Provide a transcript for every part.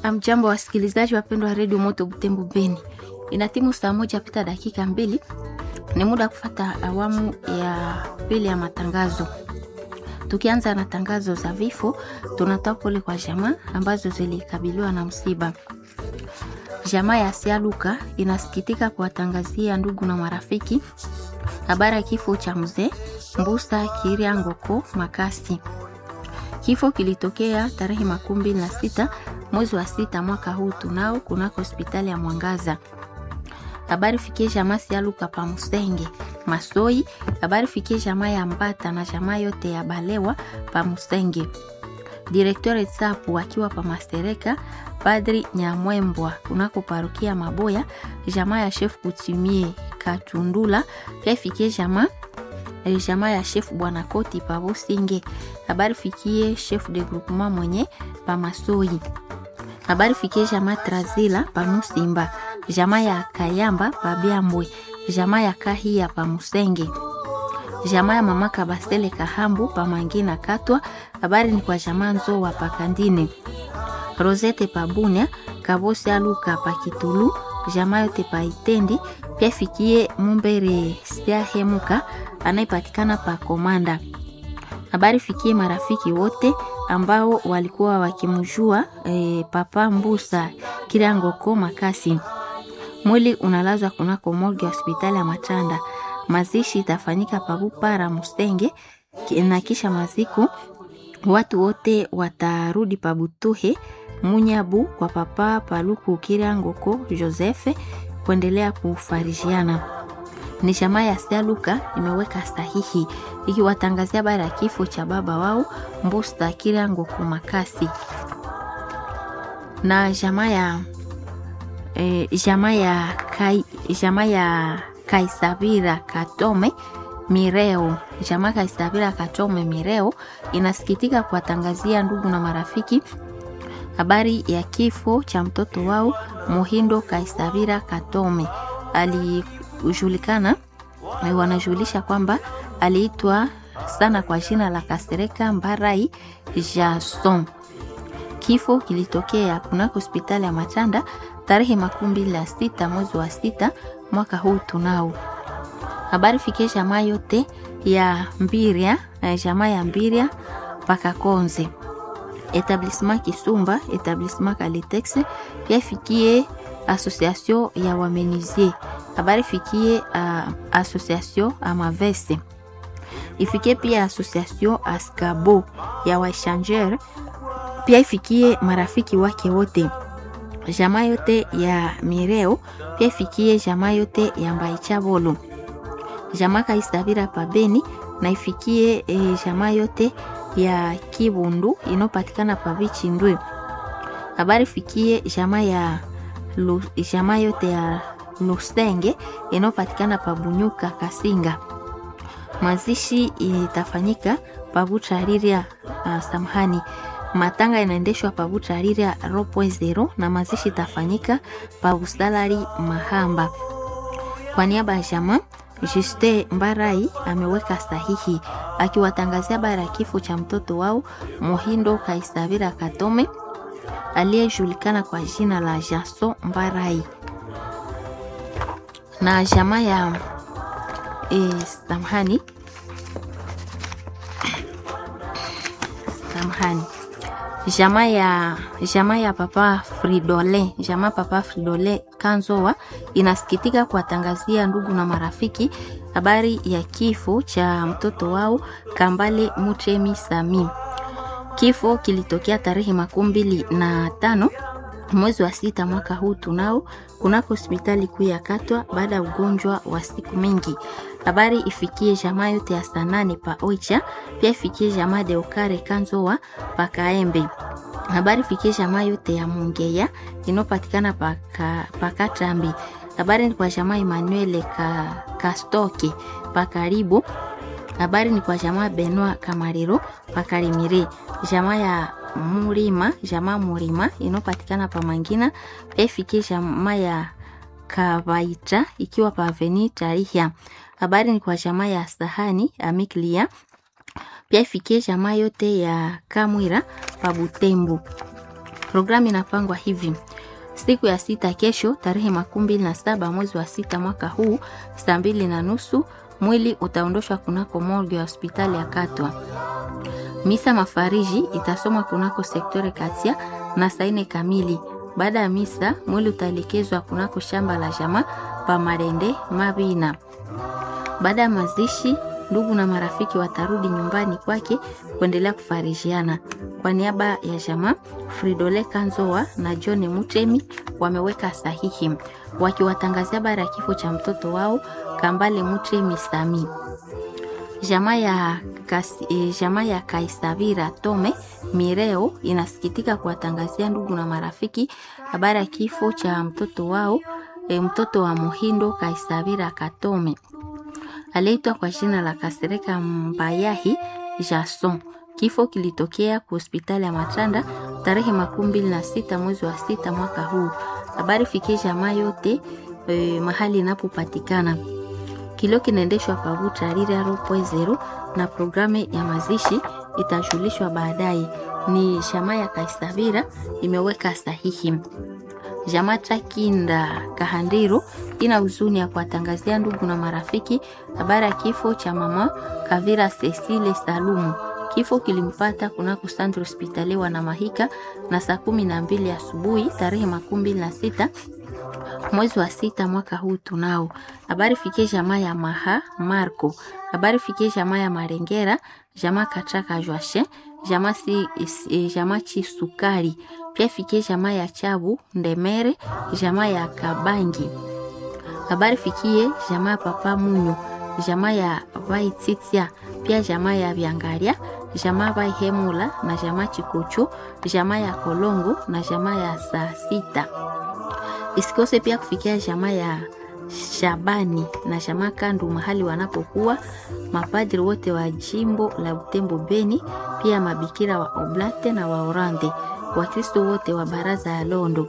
Amjambo wasikilizaji wapendwa wa redio Moto Butembo Beni, ina timu saa moja pita dakika mbili, ni muda kufata awamu ya pili ya matangazo. Tukianza na tangazo za vifo, tunatoa pole kwa jamaa ambazo zilikabiliwa na msiba. Jamaa ya Sialuka inasikitika kuwatangazia ndugu na marafiki habari ya kifo cha mzee Mbusa Kiria Ngoko Makasi. Kifo kilitokea tarehe makumi mbili na sita mwezi wa sita mwaka huu tunao kunako hospitali ya Mwangaza. Habari fikie jamaa Sialuka pa Musenge Masoi. Habari fikie jamaa ya Mbata na jamaa yote ya Balewa pa Musenge. Direktore Tsapu akiwa pa Mastereka. Padri Nyamwembwa kunako parokia Maboya. Jamaa ya chef Kutimie Katundula pia fikie jamaa jamaa ya chef Bwana Koti pa Bosinge. Habari fikie chef de groupement mwenye pa Masoi. Habari fikie jamaa Trazila pa Musimba. Jamaa ya Kayamba pa Byambwe. Jamaa ya Kahia pa Musenge. Jamaa ya mama Kabasele Kahambu pa Mangina Katwa. Habari ni kwa jamaa Nzowa pa Kandine. Rosette pa Bunia, Kabose Aluka pa Kitulu, jamaa yote pa Itendi, pia fikie Mumbere Sia Hemuka anayepatikana pa Komanda. Habari fikie marafiki wote ambao walikuwa wakimjua e, Papa Mbusa Kirangoko Makasi. Mwili unalazwa kunako morgue hospitali ya Matanda. Mazishi itafanyika Pabupara Mustenge na kisha maziko watu wote watarudi Pabutuhe Munyabu kwa Papa Paluku Kirangoko Josefe kuendelea kufarijiana. Ni jamaa ya Sialuka imeweka sahihi ikiwatangazia habari ya kifo cha baba wao Mbusta Kirangoko Makasi na jamaa ya e, jamaa ya kai, jamaa ya Kaisabira Katome Mireo jamaa Kaisabira Katome Mireo inasikitika kuwatangazia ndugu na marafiki habari ya kifo cha mtoto wao Muhindo Kaisabira Katome. Alijulikana, wanajulisha kwamba aliitwa sana kwa jina la Kasereka Mbarai Jason. Kifo kilitokea kunako hospitali ya Matanda tarehe makumi mbili na sita mwezi wa sita mwaka huu tunao habari fikie jamaa yote ya Mbiria, jamaa ya Mbiria mpaka Konze, etablissement Kisumba, etablissement Kalitex, pia fikie association ya wamenizie. Habari fikie uh, association Amavese, ifikie pia association Askabo ya waishanger, pia ifikie marafiki wake wote jamaa yote ya Mireo, pia ifikie jamaa yote ya Mbaichabolo jamaa Kaisabira pabeni na ifikie e, jamaa yote ya Kibundu inopatikana pabichi ndwe. Habari fikie jamaa ya lu, jamaa yote ya Lusenge inopatikana pabunyuka Kasinga. Mazishi itafanyika pabuchariria uh, samhani matanga inaendeshwa pabuchariria ropo zero na mazishi itafanyika pabusalari Mahamba kwa niaba ya jamaa Juste Mbarai ameweka sahihi akiwatangazia habari ya kifo cha mtoto wao Muhindo Kaisavira Katome aliyejulikana kwa jina la Jaso Mbarai na jamaa ya e, samhani samhani jamaa ya jamaa ya papa Fridole jamaa papa Fridole Kanzowa inasikitika kuwatangazia ndugu na marafiki habari ya kifo cha mtoto wao Kambale Mutemi Sami. Kifo kilitokea tarehe makumi mbili na tano mwezi wa sita mwaka huu tunao kunako hospitali kuu ya Katwa baada ya ugonjwa wa siku mingi. Habari ifikie jamaa yote ya Sanane pa Oicha, pia ifikie jamaa de Okare Kanzowa pa Kaembe. Habari ifikie jamaa yote ya Mungeya inopatikana pa Katambi. Habari ni kwa jamaa Emmanuel ka, Kastoke pa karibu. Habari ni kwa jamaa Benoit Kamariro pa Karimire. Jamaa ya Murima, jamaa Murima inopatikana pa Mangina, pia ifikie jamaa ya Kawaita ikiwa pa Aveni Tarihia. Habari ni kwa jamaa ya Sahani Amiklia, pia ifikie jamaa yote ya Kamwira pa Butembo. Programu inapangwa hivi: siku ya sita, kesho tarehe makumi mbili na saba mwezi wa sita mwaka huu saa mbili na nusu mwili utaondoshwa kunako morgue ya hospitali ya Katwa. Misa mafariji itasomwa kunako sektore Katia na saa nne kamili. Baada ya misa, mwili utaelekezwa kunako shamba la jamaa pa Marende Mabina. Baada ya mazishi, ndugu na marafiki watarudi nyumbani kwake kuendelea kufarijiana. Kwa niaba ya jamaa, Fridole Kanzoa na John Mutemi wameweka sahihi wakiwatangazia habari ya kifo cha mtoto wao Kambale Mutemi Sami. Jamaa ya, e, jamaa ya Kaisavira Tome Mireo inasikitika kuwatangazia ndugu na marafiki habari ya kifo cha mtoto wao e, mtoto wa Muhindo Kaisavira Katome aliyeitwa kwa jina la Kasereka Mbayahi Jason. Kifo kilitokea kwa hospitali ya Matanda tarehe makumi mbili na sita mwezi wa sita mwaka huu. Habari fikie jamaa yote e, mahali inapopatikana. Kilio kinaendeshwa pavuta rira ropo zero na programu ya mazishi itajulishwa baadaye. Ni jamaa ya Kaisavira imeweka sahihi. Jamaa Takinda Kahandiro ina huzuni ya kuwatangazia ndugu na marafiki habari ya kifo cha mama Kavira Cecile Salumu. Kifo kilimpata kunako Centre Hospitalier wa Namahika na saa kumi na mbili asubuhi tarehe makumi mbili na sita mwezi wa sita mwaka huu. Tunao habari fikie jamaa ya Maha Marco, habari fikie jamaa ya Marengera, jamaa Katraka Joashe, jamaa si, e, jamaa Chisukari, pia fikie jamaa ya Chabu Ndemere, jamaa ya Kabangi, habari fikie jamaa ya Papa Munyo, jamaa ya Vaititia, pia jamaa ya Vyangaria, jamaa Vaihemula na jamaa Chikuchu, jamaa ya Kolongo na jamaa ya saa sita isikose pia kufikia jamaa ya Shabani na jamaa Kandu mahali wanapokuwa mapadri wote wa jimbo la Butembo Beni, pia mabikira wa Oblate na wa Orande, Wakristo wote wa baraza ya Londo,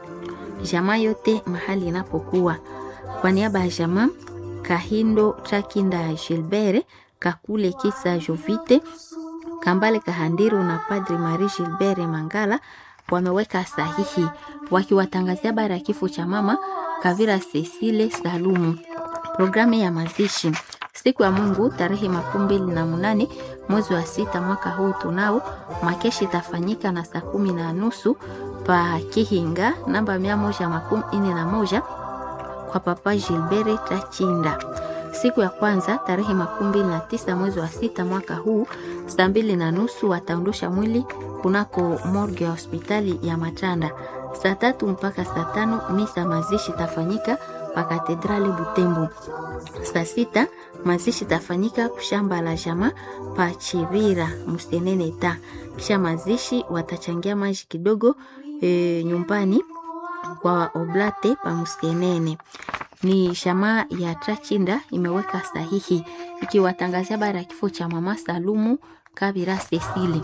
jamaa yote mahali inapokuwa. Kwa niaba ya jamaa Kahindo Trakinda Gilbert Kakule Kisa Jovite Kambale Kahandiro na Padri Marie Gilbert Mangala wameweka sahihi wakiwatangazia habari ya kifo cha mama Kavira Cecile Salumu. Programu ya mazishi siku ya Mungu tarehe makumi mbili na munane mwezi wa sita mwaka huu tunao makeshi itafanyika na saa kumi na nusu pa Kihinga namba mia moja makumi ine na moja kwa Papa Gilbert Tachinda. Siku ya kwanza tarehe makumi mbili na tisa mwezi wa sita mwaka huu saa mbili na nusu wataondosha mwili kunako morgue ya hospitali ya Matanda. Saa tatu mpaka saa tano misa mazishi tafanyika pa katedrali Butembo. Saa sita mazishi tafanyika kushamba la jama pa Chivira Mustenene ta kisha mazishi watachangia maji kidogo e, nyumbani kwa Oblate pa Mustenene. Ni shamaa ya Trachinda imeweka sahihi ikiwatangazia habari ya kifo cha mama Salumu Kabira Cecile.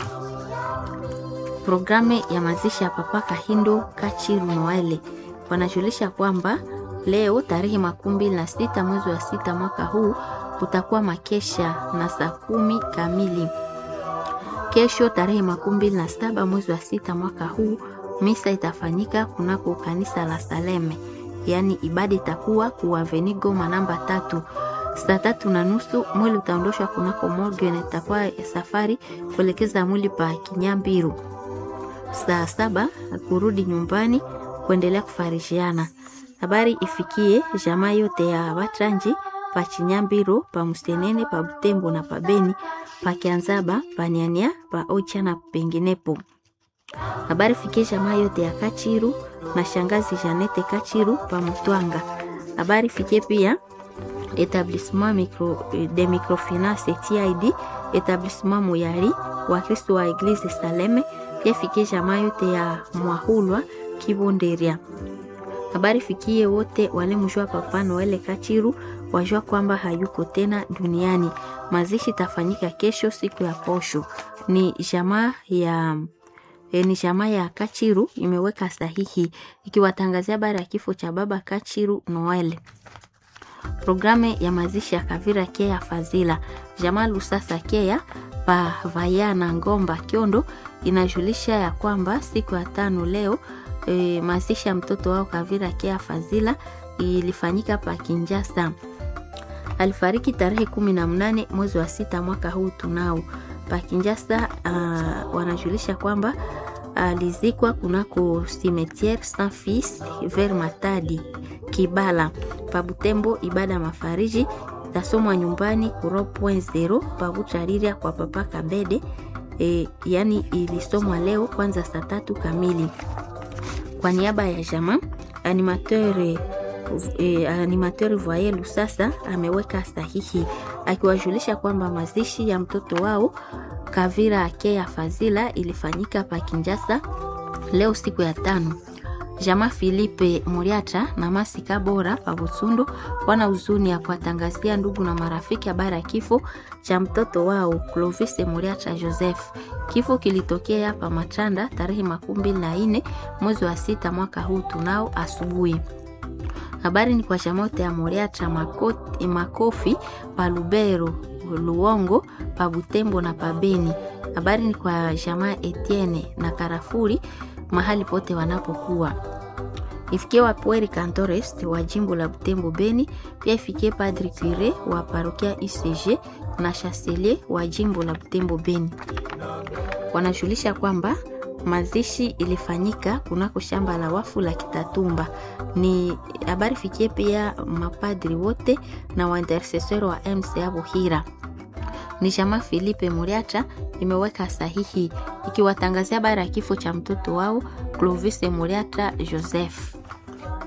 Programu ya mazishi ya Papa Kahindo Kachiru Noele wanajulisha kwamba leo tarehe makumi mbili na sita mwezi wa sita mwaka huu kutakuwa makesha na saa kumi kamili. Kesho tarehe makumi mbili na saba mwezi wa sita mwaka huu misa itafanyika kunako kanisa la Saleme, yaani ibada itakuwa kuaveni Goma namba tatu saa tatu na nusu mwili utaondoshwa kunako morgue na itakuwa safari kuelekeza mwili pa Kinyambiru. Saa saba kurudi nyumbani kuendelea kufarishiana. Habari ifikie jamaa yote ya Batranji pa Chinyambiru pa Mustenene pa Butembo na pa Beni pa Kianzaba pa Nyania pa Ocha na penginepo. Habari fikie jamaa yote ya Kachiru na shangazi Janete Kachiru pa Mutwanga. Habari fikie pia Etablissement micro, de microfinance TID Etablissement Muyari wa Kristo wa Eglise Saleme pia fikie jamaa yote ya Mwahulwa Kibonderia. Habari fikie wote walemjua Papa Noele Kachiru wajua kwamba hayuko tena duniani. Mazishi tafanyika kesho siku ya posho. Ni jamaa ya E, ni jamaa ya Kachiru imeweka sahihi ikiwatangazia habari ya kifo cha baba Kachiru Noel. Programu ya mazishi ya Kavira Kea Fazila jamaa Lusasa Kea pa Vaya na Ngomba Kiondo inajulisha ya kwamba siku ya tano leo e, mazishi ya mtoto wao Kavira Kea Fazila ilifanyika pa Kinjasa. Alifariki tarehe kumi na mnane mwezi wa sita mwaka huu tunao pa Kinjasa. Uh, wanajulisha kwamba alizikwa kunako cimetiere Saint Fils ver Matadi Kibala pa Butembo. Ibada ya mafariji tasomwa nyumbani kuro point zero pa Buchariria kwa papa Kabede. E, yani ilisomwa leo kwanza saa tatu kamili. Kwa niaba ya jamaa animateur E, animateur Voye Lusasa ameweka sahihi akiwajulisha kwamba mazishi ya mtoto wao Kavira Akea Fazila ilifanyika pa Kinjasa leo siku ya tano. Jama Filipe Muriata na Masika Bora pa Butsundo wana huzuni ya kuwatangazia ndugu na marafiki habari ya kifo cha mtoto wao Clovis Muriata Joseph. Kifo kilitokea hapa Matanda tarehe makumi mbili na nne mwezi wa sita mwaka huu tunao asubuhi. Habari ni kwa chamote ya Moriata Makoti, Makofi pa Lubero Luongo pa Butembo na pa Beni. Habari ni kwa jamaa Etienne na Karafuri mahali pote wanapokuwa. Ifikie wa Pueri Cantores wa jimbo la Butembo Beni, pia ifikie Padri Cure wa parokia UCG na Chancelier wa jimbo la Butembo Beni. Wanajulisha kwamba mazishi ilifanyika kunako shamba la wafu la Kitatumba. Ni habari fikie pia mapadri wote na waintercesseur wa MCA Buhira. Ni jamaa Filipe Muriacha imeweka sahihi ikiwatangazia habari ya kifo cha mtoto wao Clovis Muriacha Joseph.